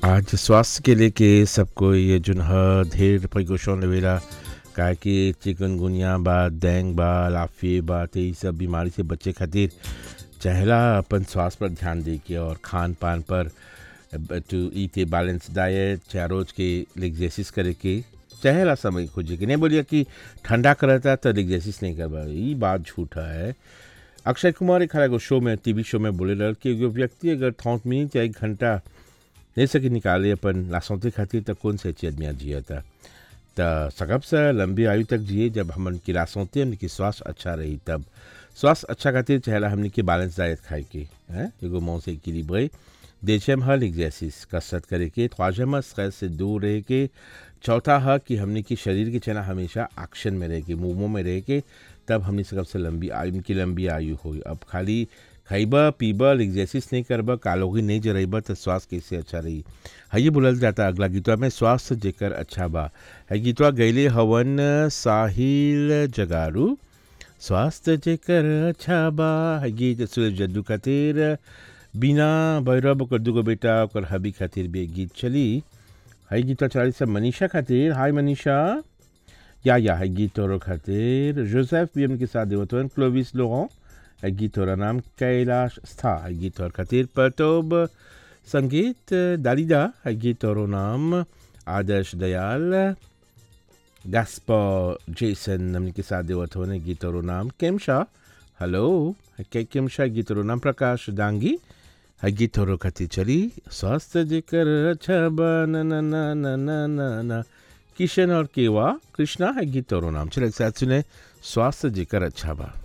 आज स्वास्थ्य के लेके सबको ये जुन ह ढेर प्रिकॉशन लेवेला काहे कि चिकनगुनिया बा डेंग बा लाफे बा त ई सब बीमारी से बचे खातिर चाहेला अपन स्वास्थ्य पर ध्यान दे के और खान पान पर टू ईट ए बैलेंस डाइट चाहे रोज के एक्सरसाइज करे के चाहेला समय खोजे के नहीं बोलिए कि ठंडा करता तो एक्सरसाइज नहीं करबा ई बात झूठा है अक्षय कुमार एक एगो शो में टीवी शो में बोले रहा कि एगो व्यक्ति अगर थौत मिनट या एक घंटा नहीं सके निकाले अपन लासौते खातिर तो कौन से अच्छी आदमी जिया था तो सकब से लंबी आयु तक जिए जब हमन की लासौते हमन की स्वास्थ्य अच्छा रही तब स्वास्थ्य अच्छा खातिर चाहेला हमने की बैलेंस डाइट खाए के हैं एगो मौं से इक्विलिब्रे देशम हल एक्सरसाइज कसरत करे के ख्वाजम स्ट्रेस से दूर रहे के चौथा है कि हमने की शरीर की चना हमेशा एक्शन में रहे के मूवों में रहे के तब हमने सकब से लंबी आयु की लंबी आयु हो अब खाली खइबा पीबा एक्सरसाइज नहीं करबा कालोगी नहीं जरेबा तो स्वास्थ्य कैसे अच्छा रही है ये बोलल जाता अगला गीतवा में स्वास्थ्य जेकर अच्छा बा है गीतवा गैले हवन साहिल जगारू स्वास्थ्य जेकर अच्छा बा है गीत सूरज जद्दू खातिर बिना भैरव ओकर दूगो बेटा ओकर हबी खातिर भी एक गीत चली है गीतवा चलाई सब मनीषा खातिर हाय मनीषा या या है गीत तोरो खातिर जोसेफ भी हमके साथ देवतवन क्लोविस लोगों है गीत तोरा नाम कैलाश स्था है गीत तोर खातिर परतोब संगीत दालिदा है गीत तोरो नाम आदर्श दयाल गैस्पा जेसन हमने के साथ देवतवन गीत तोरो नाम केमशा हेलो है केमशा गीत तोरो नाम प्रकाश डांगी है गीत तोरो खातिर चली स्वास्थ्य जेकर अच्छा बा ना ना ना ना ना ना ना किशन और केवा कृष्णा है गीत और नाम चले एक साथ सुने स्वास्थ्य जेकर अच्छा बा